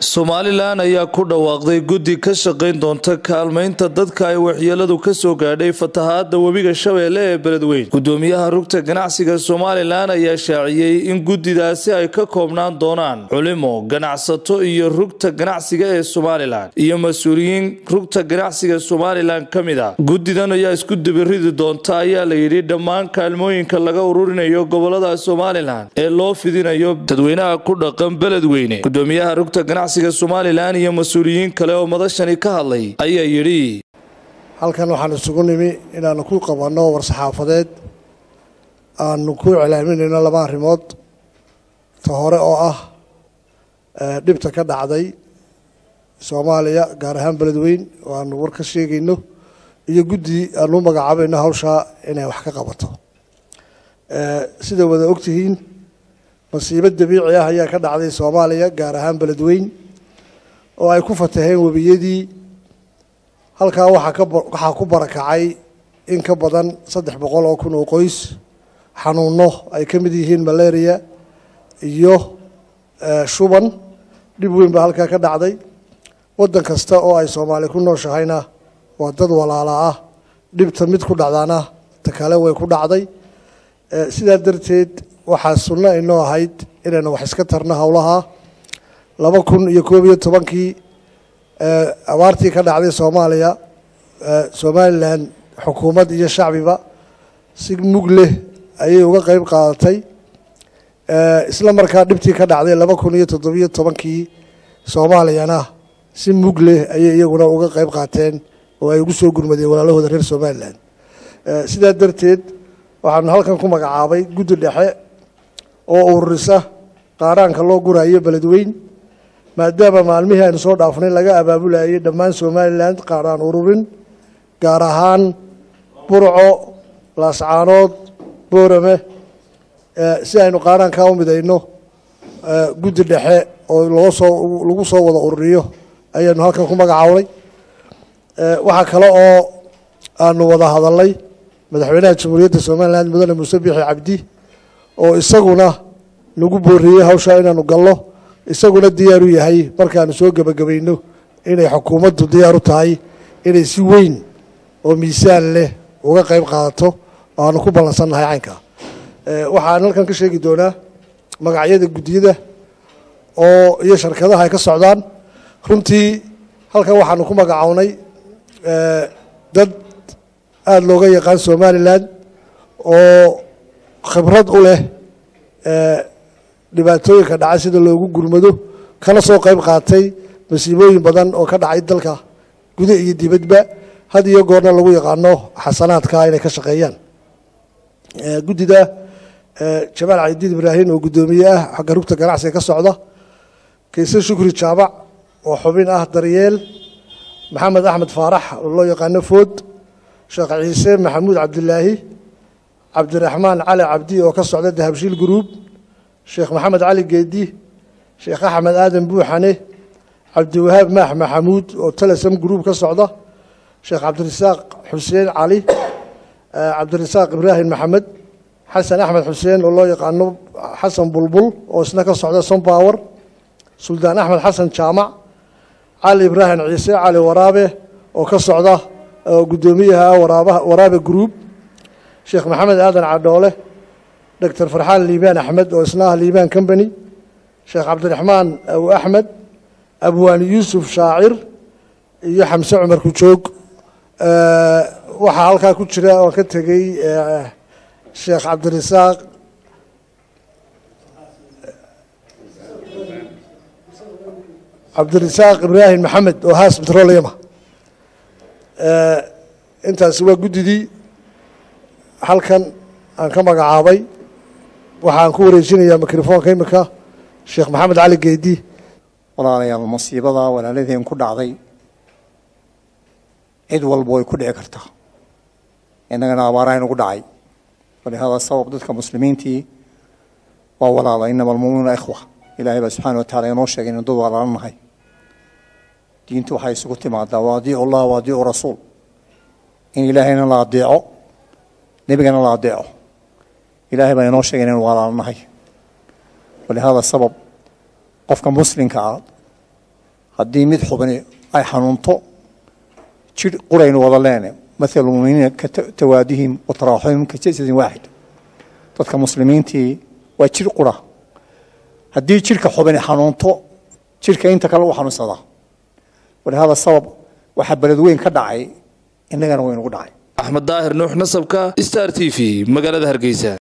somalilan ayaa ku dhawaaqday guddi ka shaqayn doonta kaalmaynta dadka ay waxyeeladu kasoo gaadhay fatahaada webiga shabeelle ee beledweyn gudoomiyaha rugta ganacsiga somalilan ayaa shaaciyey in guddidaasi ay ka koobnaan doonaan culimo ganacsato iyo rugta ganacsiga ee somalilan iyo mas-uuliyiin rugta ganacsiga somalilan ka mid a guddidan ayaa isku dibiridi doonta ayaa la yidhi dhammaan kaalmooyinka laga ururinayo gobolada somalilan ee loo fidinayo dadweynaha ku dhaqan beledweyne gudoomiyaha rugta ganacsiga somalilan iyo mas-uuliyiin kale oo madashani ka hadlay ayaa yidhi halkan waxaan isugu nimi inaanu ku qabanno war-saxaafadeed aanu ku iclaaminayno laba arrimood ta hore oo ah dhibta ka dhacday soomaaliya gaar ahaan beledweyn oo aanu war ka sheegayno iyo guddi aanu u magacaabayno hawshaa inay wax ka qabato sida wada ogtihiin masiibo dabiici ah ayaa ka dhacday soomaaliya gaar ahaan beledweyn oo ay ku fataheen webiyadii halkaa waxaa ku barakacay in ka badan saddex boqol oo kun oo qoys xanuuno ay ka mid yihiin malaria iyo shuban dhib weyn baa halkaa ka dhacday waddan kasta oo ay soomaali ku nooshahayna waa dad walaala ah dhibta mid ku dhacdaana ta kale way ku dhacday sidaa darteed waxaa sunno inoo ahayd inaynu wax iska tarno howlaha laba kun iyo koob iyo tobankii abaartii ka dhacday soomaaliya somalilan xukuumad iyo shacbiba si mug leh ayay uga qeyb qaadatay isla markaa dhibtii ka dhacday laba kun iyo toddobiyo tobankii soomaaliyana si mug leh ayay iyaguna uga qeyb qaateen oo ay ugu soo gurmadeen walaalahooda reer somalilan sidaa darteed waxaanu halkan ku magacaabay guddi dhexe oo ururisa qaaraanka loo gurayo beledweyn maadaama maalmihii aynu soo dhaafnay laga abaabulayay dhammaan somalilan qaaraan ururin gaar ahaan burco laascaanood boorame si aynu qaaraankaa u midayno guddi dhexe oo loo soo lagu soo wada ururiyo ayaanu halkan ku magacaabnay waxaa kale oo aanu wada hadalnay madaxweynaha jamhuuriyadda somalilan mudane muuse biixi cabdi oo isaguna nagu booriyey hawshaa inaanu galno isaguna diyaar u yahay markaanu soo gebagabayno inay xukuumaddu diyaar u tahay inay si weyn oo miisaan leh uga qayb qaadato oo aanu ku ballansannahay caynka waxaan halkan ka sheegi doonaa magacyada guddiyada oo iyo sharkadaha ay ka socdaan runtii halkan waxaanu ku magacownay dad aada looga yaqaan somalilan oo khibrad u leh dhibaatooyinka dhacay sida loogu gurmado kana soo qayb qaatay masiibooyin badan oo ka dhacay dalka guda iyo dibadba had iyo goorna lagu yaqaano xasanaadka inay ka shaqeeyaan guddida jamaal cadiid ibraahim oo guddoomiye ah xagga rugta ganacsiga ka socda kayse shukri jaabac oo xubin ah daryeel maxamed axmed faarax oo loo yaqaano food sheekh ciise maxamuud cabdilaahi cabdiraxmaan cali cabdi oo ka socda dahabshiil guruub sheekh maxamed cali geedi sheekh axmed aadan buuxane cabdiwahaab maax maxamuud oo telesam gruub ka socda sheekh cabdirasaaq xuseen cali cabdirasaaq ibraahim maxamed xasan axmed xuseen oo loo yaqaano xasan bulbul oo isna ka socda sompower suldaan axmed xasan jaamac cali ibraahim ciise cali waraabe oo ka socda guddoomiyaha waraabe gruub sheekh maxamed aadan cadhoole doctor farxaan liibaan axmed oo isna ah liibaan company sheekh cabdiraxmaan abu axmed abwaani yuusuf shaacir iyo xamse cumar kujoog waxaa halkaa ku jira oon ka tegey sheekh cabdirasaaq cabdirasaaq ibraahim maxamed oo haas petroleyma intaasi waa guddidii halkan aan ka magacaabay waxaan ku wareejinayaa mikrofoonka imika sheekh maxamed cali geedi walaalayaal masiibada walaaladeen ku dhacday cid walba way ku dhici kartaa innagana abaaraha nagu dhacay walihada sabab dadka muslimiintii waa walaala inama almuminuuna ikhwa ilahay baa subxana wa tacala inoo sheegay inu dad walaala nahay diintu waxay isugu timaadaa waa adiicu allah wa adiicu rasuul in ilaahayna la adeeco nebigana la adeeco ilaahay baa inoo sheegay inaynu walaalo nahay walihada sabab qofka muslimka ah haddii mid xubni ay xanuunto jir quraynu wada leene mathalu muminiina ka tawaadihim wa taraaxumim ka jasadin waaxid dadka muslimiintii waa jir qura haddii jirka xubni xanuunto jirka inta kale u xanuunsadaa walihada sabab waxaa beled weyn ka dhacay innagana waynugu dhacay axmed daahir nuux nasabka star t v magaalada hargeysa